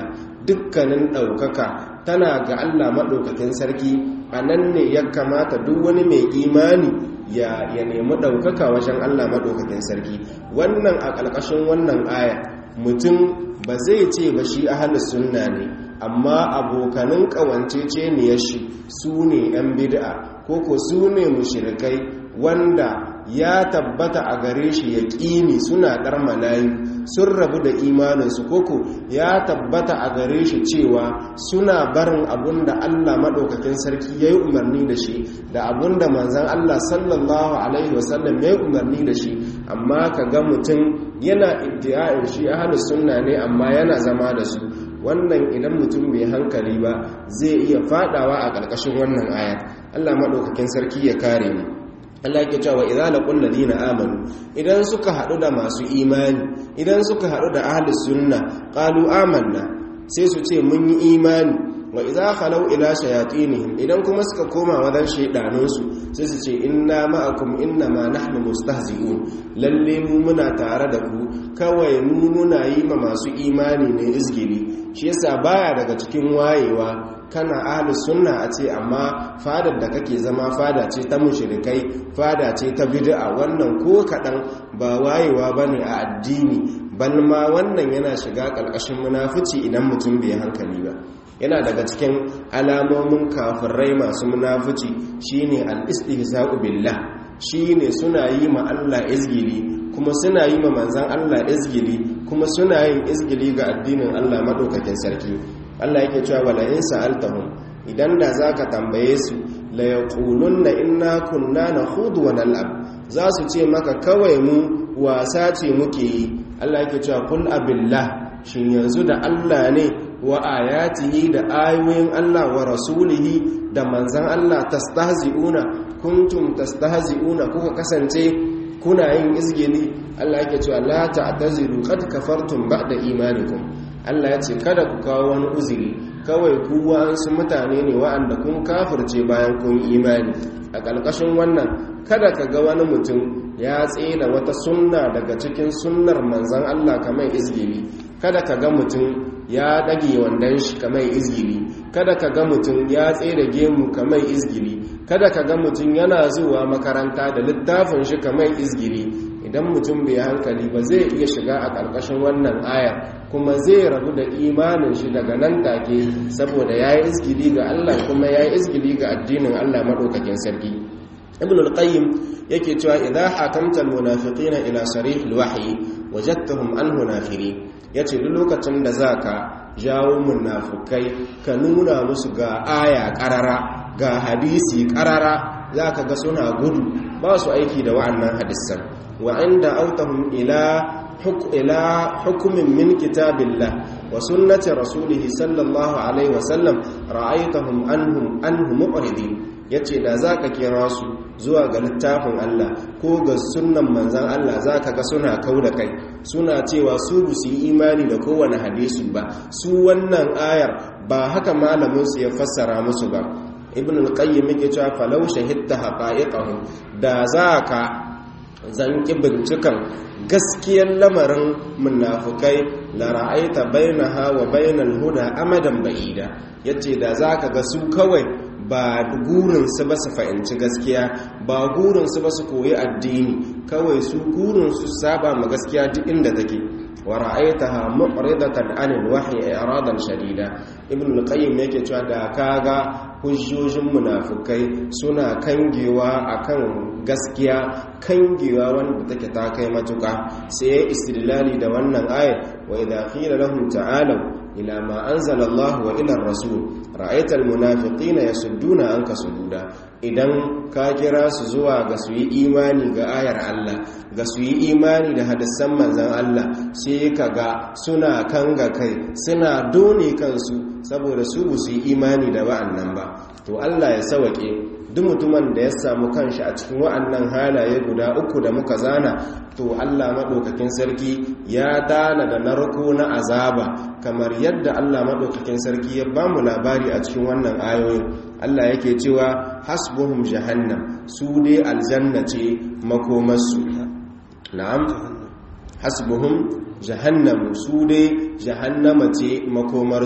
dukkanin ɗaukaka tana ga Allah maɗaukakin sarki a nan ne ya kamata duk wani mai imani ya nemi ɗaukaka wajen Allah maɗaukakin sarki wannan a ƙarƙashin wannan aya mutum ba zai ce ba shi ahalus sunna ne amma abokanin ƙawancece ne ya shi su ne 'yan bid'a ko ko su ne mushirikai wanda ya tabbata a gare shi ya ƙini suna ɗar malayu sun rabu da imaninsu koko ya tabbata a gare shi cewa suna barin abun da Allah maɗaukakin sarki ya yi umarni da shi da abun da manzan Allah sallallahu Alaihi wasallam ya yi umarni da shi amma ka ga mutum yana iddia'in shi ahalus sunna ne amma yana zama da su wannan idan mutum bai hankali ba zai iya fadawa a ƙarƙashin wannan ayat Allah maɗaukakin sarki ya kare mu Allah yake cewa idza laqul ladina amanu idan suka hadu da masu imani idan suka hadu da ahlus sunna qalu amanna sai su ce mun yi imani wa idza khalau ila shayatinihim idan kuma suka koma wadan shaydanun su sai su ce inna ma'akum inna ma nahnu mustahzi'un lalle mu muna tare da ku kawai mu muna yi ma masu imani ne izgili shi yasa baya daga cikin wayewa kana ahlus sunna a ce amma fadar da kake zama fada ce ta mushrikai fada ce ta bid'a wannan ko kadan ba wayewa bane a addini bal ma wannan yana shiga ƙarƙashin munafici idan mutum bai hankali ba yana daga cikin alamomin kafirai masu munafici shine al-istihza'u billah shine suna yi ma Allah izgili kuma suna yi ma manzan Allah izgili kuma suna yin izgili ga addinin Allah madaukakin sarki Allah yake cewa wala in sa'altahum idan da zaka tambaye su la yaqulunna inna kunna nakhudu wa nal'ab za su ce maka kawai mu wasa ce muke yi Allah yake cewa kul abillah shin yanzu da Allah ne wa ayatihi da ayoyin Allah wa rasulihi da manzan Allah tastahzi'una kuntum tastahzi'una kuka kasance kuna yin izgili Allah yake cewa la ta'taziru qad kafartum ba'da imanikum Allah ya ce kada ku kawo wani uzuri kawai ku wa'ansu mutane ne wa'anda kun kafirce bayan kun imani a ƙarƙashin wannan kada ka ga wani mutum ya tsela wata sunna daga cikin sunnar manzan Allah kamar izgili kada ka ga mutum ya ɗage wandon shi kamar izgili kada ka ga mutum ya tsere gemu kamar izgili kada ka ga mutum yana zuwa makaranta da littafin shi kamar izgili idan mutum bai hankali ba zai iya shiga a ƙarƙashin wannan aya kuma zai rabu da imanin shi daga nan take saboda ya yi izgili ga Allah kuma ya yi izgili ga addinin Allah maɗaukakin sarki ibn al-qayyim yake cewa idza hakamta al-munafiqina ila sarih al-wahyi wajadtahum anhu nafirin yace duk lokacin da zaka jawo munafukai ka nuna musu ga aya qarara ga hadisi qarara zaka ga suna gudu ba su aiki da wa'annan hadisan wa inda autahum ila ila hukumin min kitabillah wa sunnati rasulih sallallahu alaihi wasallam ra'aytahum anhum anhum muqridin yace da zaka kira su zuwa ga littafin Allah ko ga sunnan manzon Allah zaka ga suna kauda kai suna cewa su su yi imani da kowane hadisi ba su wannan ayar ba haka malamin su ya fassara musu ba ibn al-qayyim yake cewa falau shahidta haqa'iqahum da zaka zanki bincikan gaskiyar lamarin munafukai la ra'aita bainaha wa bainal huda amadan ba'ida yace da zaka ga su kawai ba gurinsu ba su fahimci gaskiya ba gurinsu ba su koyi addini kawai su gurinsu saba ma gaskiya duk inda take wa ra'aytaha mu'ridatan 'anil wahyi i'radan shadida ibn al-qayyim yake cewa da kaga hujjojin munafukai suna kangewa akan gaskiya kangewa wanda take ta kai matuka sai ya istidlali da wannan ayat wa idha qila lahum ta'alu ila ma anzala Allah wa ila ar-rasul ra'aita al-munafiqina yasudduna anka sududa idan ka kira su zuwa ga su yi imani ga ayar Allah ga su yi imani da hadisan manzon Allah sai kaga suna kanga kai suna done kansu saboda su ba su yi imani da wa'annan ba to Allah ya sawake duk mutumin da ya samu kanshi a cikin wa'annan halaye guda uku da muka zana to Allah maɗaukakin sarki ya dana da narko na azaba kamar yadda Allah maɗaukakin sarki ya ba mu labari a cikin wannan ayoyin Allah yake cewa hasbuhum jahannam su dai aljanna ce makomarsu na'am hasbuhum jahannam su dai jahannama ce makomarsu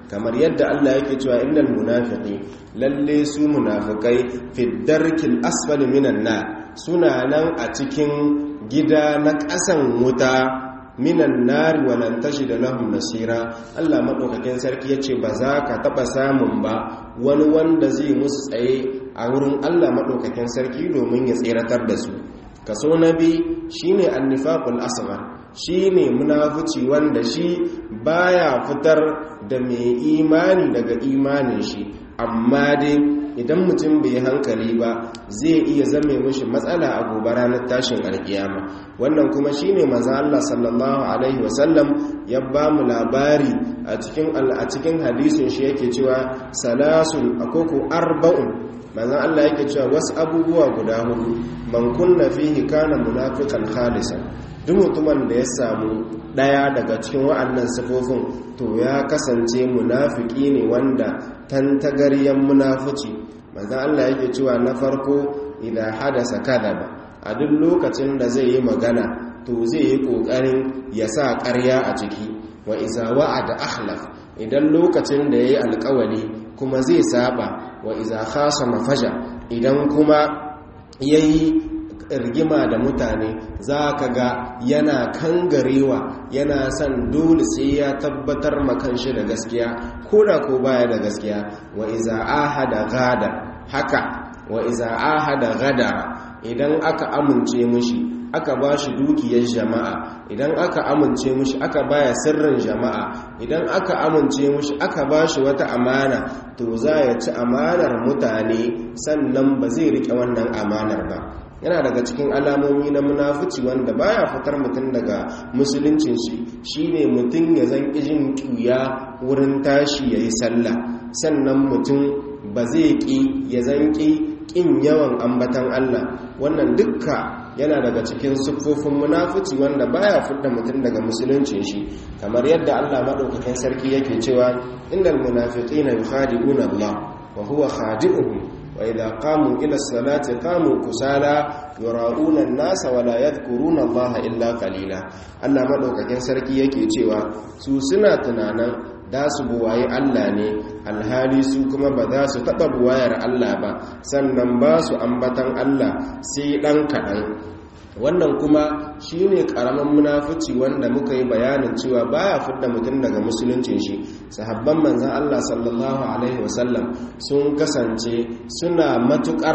kamar yadda Allah yake cewa innal munafiqi lalle su munafikai fi darkil asfali minan nar suna nan a cikin gida na ƙasan wuta minan nari walan da lahum nasira Allah madaukakin sarki yace ba za ka taba samun ba wani wanda zai musu tsaye a wurin Allah madaukakin sarki domin ya tseratar da su kaso nabi shine annifaqul asghar shine munafici wanda shi baya fitar da mai imani daga imanin shi amma dai idan mutum bai hankali ba zai iya zame mishi matsala a gobe ranar tashin alkiyama wannan kuma shine manzo Allah sallallahu alaihi wasallam ya ba mu labari a cikin a cikin hadisin shi yake cewa salasun akoko arba'un manzo Allah yake cewa wasu abubuwa guda hudu man kunna fihi kana munafiqan khalisan duk mutumin da ya samu daya daga cikin wa'annan sifofin to ya kasance munafiki ne wanda tantagaryen munafici manzo Allah yake cewa na farko idan hadasa kadaba a duk lokacin da zai yi magana to zai yi kokarin ya sa ƙarya a ciki wa iza wa'ada akhlaf idan lokacin da yayi alƙawari kuma zai saba wa iza khasama faja idan kuma yayi rigima da mutane za ka ga yana kangarewa yana son dole sai ya tabbatar makanshi da gaskiya ko da ko baya da gaskiya wa iza ahada gada haka wa iza ahada gadara idan aka amince mushi aka ba shi dukiyar jama'a idan aka amince mushi aka baya sirrin jama'a idan aka amince mushi aka ba shi wata amana to za ya ci amanar mutane sannan ba zai rike wannan amanar ba yana daga cikin alamomi na munafici wanda baya fitar mutum daga musuluncin shi shine mutum ya zan jin ƙuya wurin tashi yayi sallah sannan mutum ba zai ƙi ya zan ƙi ƙin yawan ambatan Allah wannan dukka yana daga cikin siffofin munafici wanda baya fitar mutum daga musuluncin shi kamar yadda Allah madaukakin sarki yake cewa innal munafiqina yukhadi'una Allah wa huwa khadi'uhum وإذا قاموا إلى الصلاة قاموا كسالى يراؤون الناس ولا يذكرون الله إلا قليلا Allah madaukakin sarki yake cewa su suna tunanin da su buwaye Allah ne alhali su kuma ba za su taɓa buwayar Allah ba sannan ba su ambatan Allah sai ɗan kaɗan wannan kuma shi ne ƙaramin munafici wanda muka yi bayanin cewa baya fidda mutum daga musuluncin shi sahabban manzan Allah sallallahu alaihi wasallam sun kasance suna matuƙar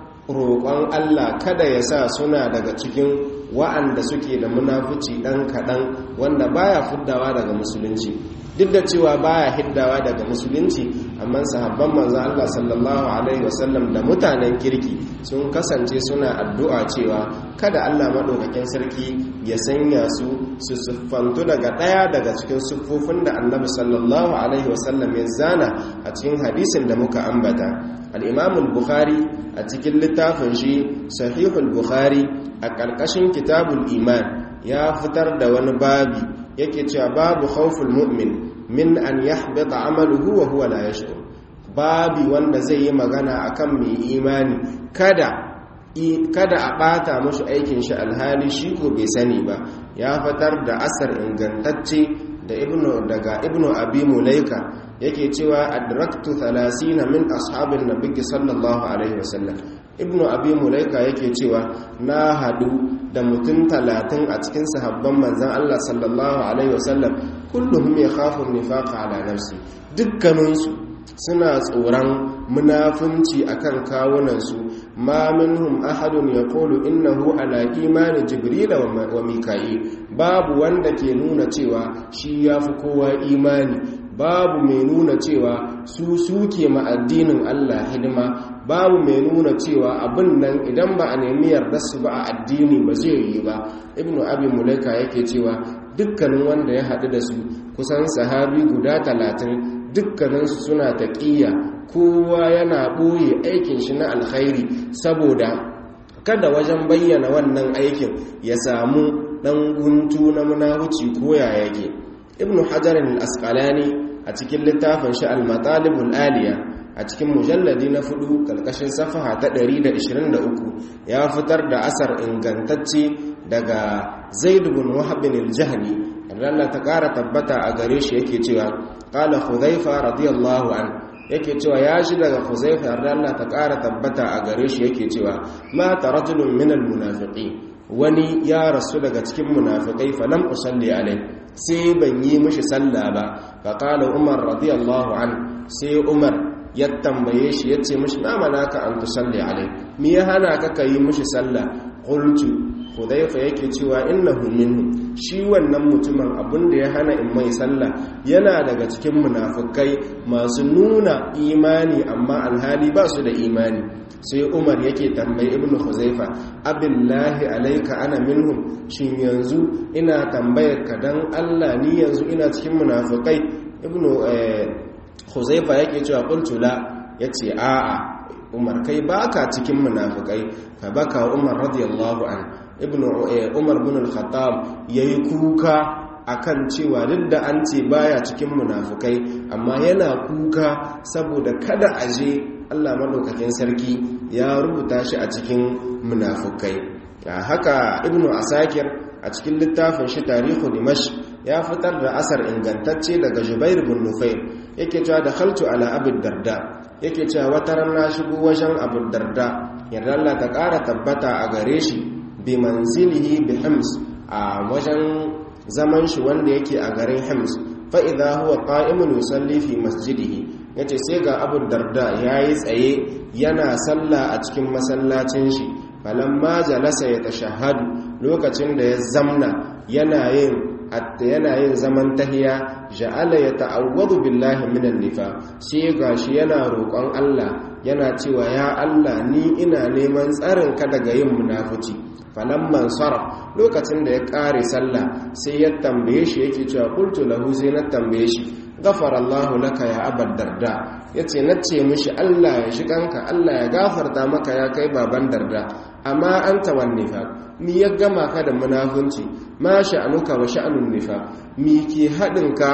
roƙon Allah kada ya sa suna daga cikin wa'anda suke da munafici ɗan kaɗan wanda baya fiddawa daga musulunci duk da cewa baya hiddawa daga musulunci amma sahabban manzo Allah sallallahu alaihi wasallam da mutanen kirki sun kasance suna addu'a cewa kada Allah madaukakin sarki ya sanya su su siffantu daga daya daga cikin siffofin da Annabi sallallahu alaihi wasallam ya zana a cikin hadisin da muka ambata al-Imam al-Bukhari a cikin littafin shi Sahihul Bukhari a ƙarƙashin Kitabul Iman ya fitar da wani babi yake cewa babu khawful mu'min min an yahbita amaluhu wa huwa la yashkur babi wanda zai yi magana akan mai imani kada kada a bata mashi aikin shi alhali shi ko bai sani ba ya fitar da asar ingantacce da ibnu daga ibnu abi mulaika yake cewa adraktu 30 min ashabin nabiyyi sallallahu alaihi wasallam ibnu abi mulaika yake cewa na hadu da mutum talatin a cikin sahabban manzan Allah sallallahu alaihi wasallam kullum ya khafun nifaqa ala nafsi dukkaninsu suna tsoron munafunci akan kawunansu ma minhum ahadun yaqulu innahu ala imani jibril wa mika'il babu wanda ke nuna cewa shi yafi kowa imani babu mai nuna cewa su suke ma addinin Allah hidima babu mai nuna cewa abin nan idan ba a nemi yarda su ba a addini ba zai yi ba ibnu abi mulaika yake cewa dukkanin wanda ya haɗu da su kusan sahabi guda talatin dukkaninsu suna taƙiyya kowa yana ɓoye aikin shi na alkhairi saboda kada wajen bayyana wannan aikin ya samu ɗan guntu na munahuci ko ya yake ibnu hajar al-asqalani a cikin littafin shi al-matalibul aliya a cikin mujalladi na fudu kalkashin safaha ta 123 ya fitar da asar ingantacce daga zaid bin wahab bin al-jahni Allah ta ƙara tabbata a gare shi yake cewa qala hudhaifa radiyallahu an yake cewa ya shi daga huzaifa Allah ta ƙara tabbata a gare shi yake cewa mata rajulun minal munafiqin wani ya rasu daga cikin munafikai falam usalli alai sai ban yi mishi sallah ba fa qala umar radiyallahu an sai umar ya tambaye shi yace mishi na malaka an tusalli alai me ya hana ka kai mishi sallah qultu hudayfa yake cewa innahu minhu shi wannan mutumin abinda ya hana in mai sallah yana daga cikin munafikai masu nuna imani amma alhali ba su da imani sai umar yake tambayi ibn huzaifa abillahi alaika ana minhum shin yanzu ina tambayar ka dan Allah ni yanzu ina cikin munafikai ibn huzaifa yake cewa qultu la yace a'a umar kai baka cikin munafikai fa baka umar radiyallahu an ibn umar bin al-khattab yayi kuka akan cewa duk da an ce baya cikin munafukai amma yana kuka saboda kada aje Allah madaukakin sarki ya rubuta shi a cikin munafukai haka ibnu asakir a cikin littafin shi tarihu dimash ya fitar da asar ingantacce daga jubair bin nufair yake cewa da khaltu ala abu darda yake cewa wata ran na shigo wajen abu darda yadda Allah ta ƙara tabbata a gare shi bi manzilihi bi hims a wajen zaman shi wanda yake a garin hims fa idza huwa qa'imun yusalli fi masjidihi yace sai ga abu darda yayi tsaye yana sallah a cikin masallacin shi falamma jalasa ya tashahhadu lokacin da ya zamna yana yin yana yin zaman tahiya ja'ala ya ta'awwadu billahi minan nifa sai gashi yana roƙon Allah yana cewa ya Allah ni ina neman tsarin ka daga yin munafici falamman sarf lokacin da ya kare sallah sai ya tambaye shi yake cewa qultu lahu sai na tambaye shi ghafara Allah laka ya abad darda yace nace mishi Allah ya shiganka Allah ya gafarta maka ya kai baban darda amma anta wan nifaq mi ya gama ka da munafunci ma sha'anuka wa sha'anun nifaq mi ke hadin ka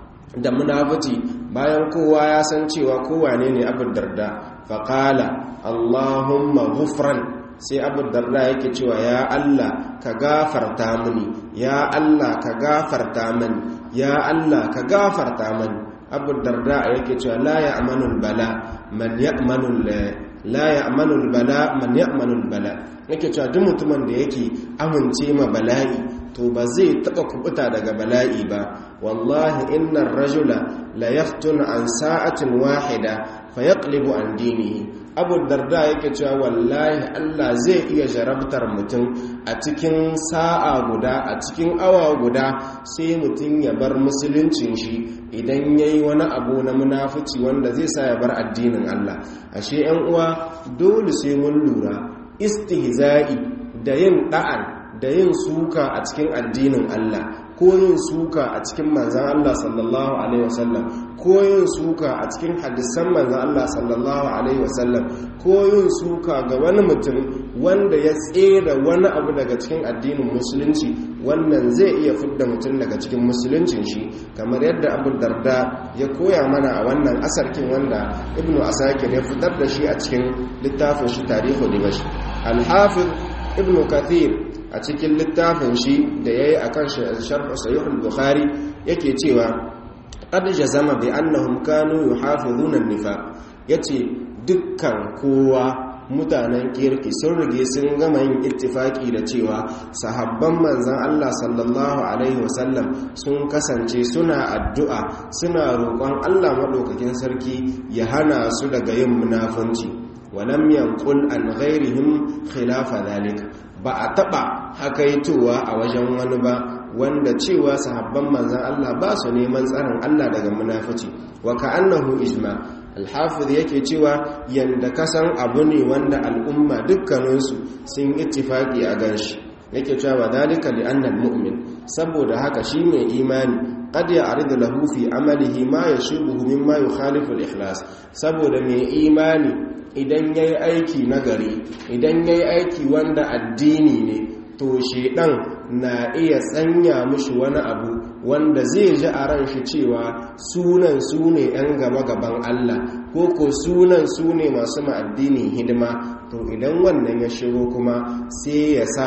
da munafici bayan kowa ya san cewa kowa ne ne abu darda faqala allahumma ghufran sai abu darda yake cewa ya Allah ka gafarta mini ya Allah ka gafarta mini ya Allah ka gafarta mini abu darda yake cewa la ya'manul bala man ya'manul la ya'manul bala man ya'manul bala yake cewa duk mutumin da yake amince ma bala'i to ba zai taba kubuta daga bala'i ba wallahi innar rajula la yaftun an sa'atin wahida fayaqlibu an dinihi abu darda yake cewa wallahi Allah zai iya jarabtar mutum a cikin sa'a guda a cikin awa guda sai mutum ya bar musuluncin shi idan yayi wani abu na munafici wanda zai sa ya bar addinin Allah ashe 'yan uwa dole sai mun lura istihza'i da yin da'an da yin suka a cikin addinin Allah ko yin suka a cikin manzan Allah sallallahu alaihi wasallam ko yin suka a cikin hadisan manzan Allah sallallahu alaihi wasallam ko yin suka ga wani mutum wanda ya tsere wani abu daga cikin addinin musulunci wannan zai iya fidda mutum daga cikin musuluncin shi kamar yadda abu darda ya koya mana a wannan asarkin wanda ibnu asakir ya fitar da shi a cikin littafin shi tarihu dimash al-hafiz ibnu kathir a cikin littafin shi da ya yi a kan sharh sahihul bukhari yake cewa qad jazama bi annahum kanu yuhafizuna an-nifaq yace dukkan kowa mutanen kirki sun rige sun gama yin ittifaki da cewa sahabban manzan Allah sallallahu alaihi wasallam sun kasance suna addu'a suna roƙon Allah maɗaukakin sarki ya hana su daga yin munafunci walam yanqul an ghairihim khilafa dhalika ba a taba hakaitowa a wajen wani ba wanda cewa sahabban manzan Allah ba su neman tsarin Allah daga munafici wa ka'annahu ijma al-hafiz yake cewa yanda kasan abu ne wanda al'umma dukkaninsu sun ittifaki a ganshi yake cewa dalika li anna al-mu'min saboda haka shi mai imani qad ya'ridu lahu fi amalihi ma yashubuhu mimma yukhalifu al-ikhlas saboda mai imani idan ya yi aiki nagari idan ya yi aiki wanda addini ne to shedan na iya tsanya mushi wani abu wanda zai ji a ran shi cewa sunan su ne 'yan gaba-gaban Allah ko ko sunan su ne masu ma'addinin hidima to idan wannan ya shigo kuma sai ya sa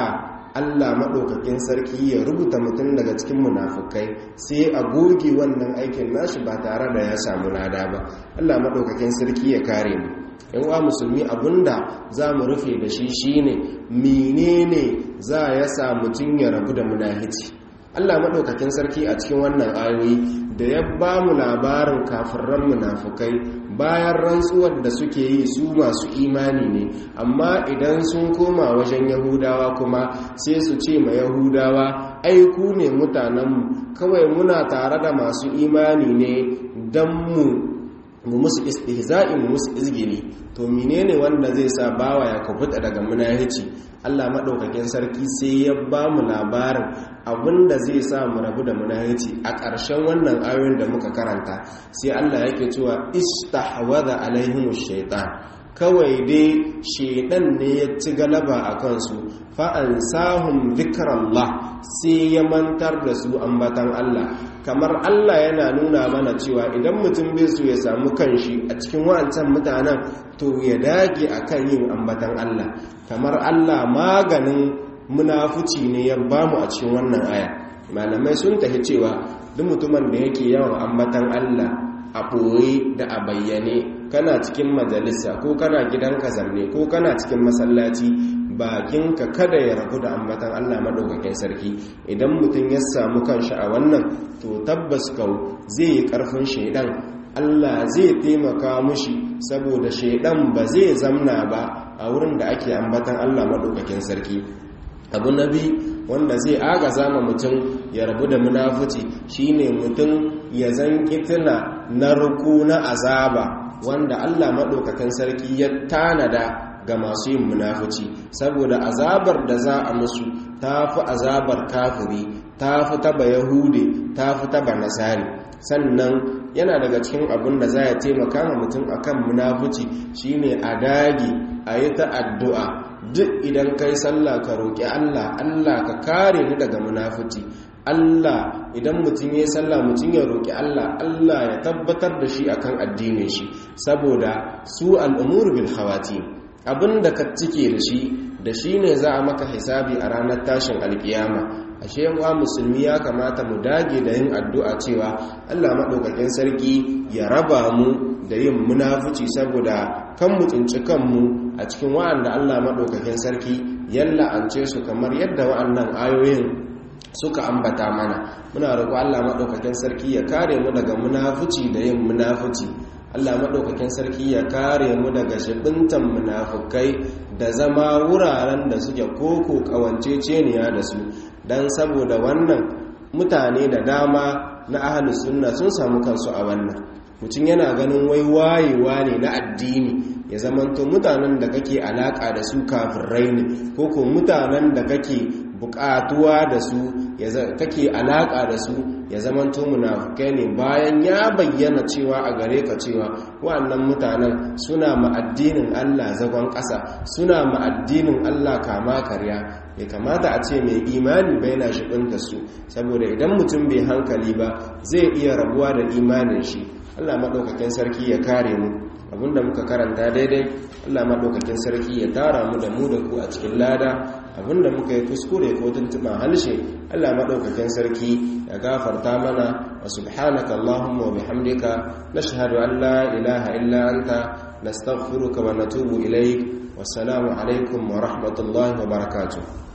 Allah maɗaukakin sarki ya rubuta mutum daga cikin munafukai sai a goge wannan aikin nashi ba tare da ya samu lada ba Allah maɗaukakin sarki ya kare mu yan uwa musulmi abinda za mu rufe da shi shine menene za ya sa mutum ya rabu da munahici Allah maɗaukakin sarki a cikin wannan ayoyi da ya ba mu labarin kafirran munafukai bayan rantsuwar da suke yi su masu imani ne amma idan sun koma wajen yahudawa kuma sai su ce ma yahudawa aiku ne mutanenmu kawai muna tare da masu imani ne don mu mu musu istihza'i mu musu izgili to menene wanda zai sa bawa ya kubuta daga munahici Allah madaukakin sarki sai ya ba mu labarin abinda zai sa mu rabu da munahici a ƙarshen wannan ayoyin da muka karanta sai Allah yake cewa istahwadha alaihimush shaitan kawai dai shedan ne ya ci galaba a kansu fa'ansahun zikrallah sai ya mantar da su ambatan Allah kamar Allah yana nuna mana cewa idan mutum bai su ya samu kanshi a cikin wa'ancan mutanen to ya dage akan yin ambatan Allah kamar Allah maganin munafuci ne ya bamu a cikin wannan aya malamai sun tafi cewa duk mutumin da yake yawan ambatan Allah a ɓoye da a bayyane kana cikin majalisa ko kana gidanka zamne ko kana cikin masallaci bakinka kada ya rabu da ambatan Allah madaukakin sarki idan mutum ya samu kanshi a wannan to tabbas kau zai yi karfin shaidan Allah zai taimaka mushi saboda shaidan ba zai zamna ba a wurin da ake ambatan Allah madaukakin sarki abu nabi wanda zai agaza ma mutum ya rabu da munafuci shine mutum ya zanki tuna narko na azaba wanda Allah maɗaukakan sarki ya tanada ga masu yin munafuci saboda azabar da za a musu ta fi azabar kafiri ta fi taba yahude ta fi taba nasari sannan yana daga cikin abin da za ya taimaka ma mutum akan munafuci shine a dage a yi ta addu'a duk idan kai sallah ka roƙi Allah Allah ka kare ni daga munafuci Allah idan mutum ya sallah mutum ya roƙi Allah Allah ya tabbatar da shi akan addinin shi saboda su al'umur bil hawati abinda ka cike da shi da shi ne za a maka hisabi a ranar tashin alkiyama ashe wa musulmi ya kamata mu dage da yin addu'a cewa Allah maɗaukakin sarki ya raba mu da yin munafuci saboda kan mu tsinci kanmu a cikin wa'anda Allah maɗaukakin sarki yalla an ce su kamar yadda wa'annan ayoyin suka ambata mana muna roƙo Allah maɗaukakin sarki ya kare mu daga munafuci da yin munafuci Allah maɗaukakin sarki ya kare mu daga shibintan munafukai da zama wuraren da suke koko ƙawanceceniya da su don saboda wannan mutane da dama na ahalus sunna sun samu kansu a wannan mutum yana ganin wai wayewa ne na addini ya zamanto mutanen da kake alaka da su kafirai ne ko ko mutanen da kake bukatuwa da su kake alaka da su ya zamanto munafukai ne bayan ya bayyana cewa a gare ka cewa wa'annan mutanen suna ma'addinin Allah zagon ƙasa suna ma'addinin Allah kama karya ya kamata a ce mai imani bai na shiɗinta su saboda idan mutum bai hankali ba zai iya rabuwa da imanin shi Allah maɗaukakin sarki ya kare mu abinda muka karanta daidai Allah maɗaukakin sarki ya tara mu da mu da ku a cikin lada abinda muka yi kuskure ko tuntuɓa halshe Allah maɗaukakin sarki ya gafarta mana wa subhanaka Allahumma wa bihamdika nashhadu an la ilaha illa anta nastaghfiruka wa natubu ilayk wassalamu alaikum wa rahmatullahi wa barakatuh